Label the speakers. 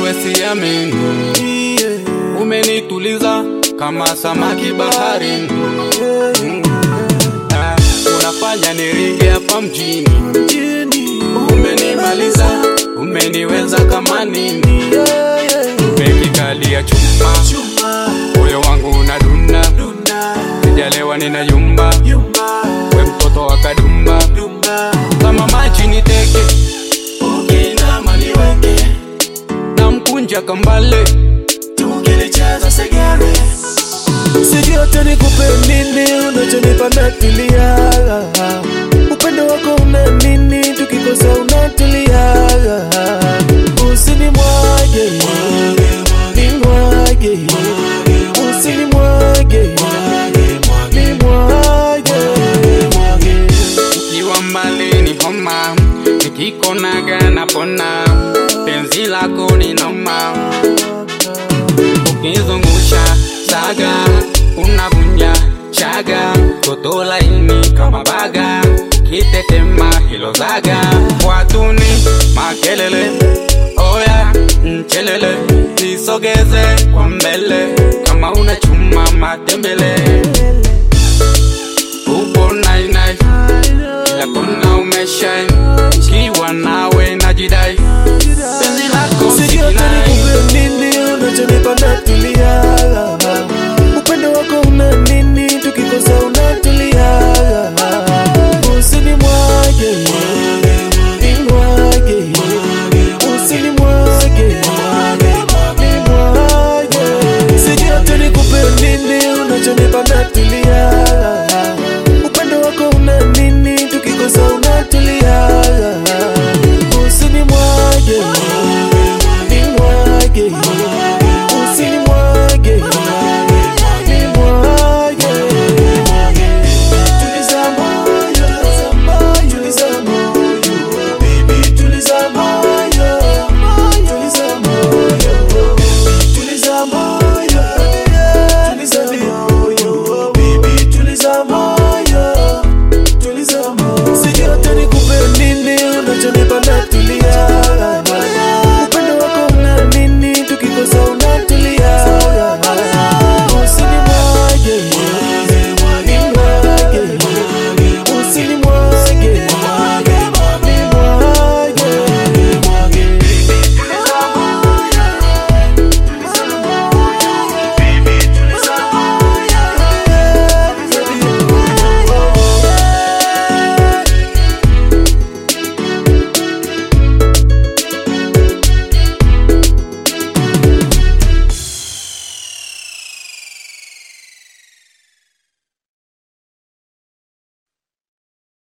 Speaker 1: wewe siamini, umenituliza kama samaki baharini. Mm. Ah, unafanya niringe hapa mjini, umenimaliza, umeniweza kama nini, umekikalia chuma, moyo wangu unadunda, sijalewa ninayumba, we mtoto wa kadumba, kama maji niteke, ukinama niweke, na mkunja kambale, tukilicheza segere
Speaker 2: Sijui hata nikupe nini, unachonipa natulia. Upendo wako una nini, tukikosa unatulia. Usinimwage, nimwage, usinimwage, nimwage.
Speaker 1: Ukiwa mbali ni homa, nikikonaga napona, penzi lako ni noma, ukizungusha saga unavunja chaga, toto laini kama baga, kitetema hilo zaga, watuni makelele, oya mchelele, nisogeze kwa mbele, kama una chuma matembele,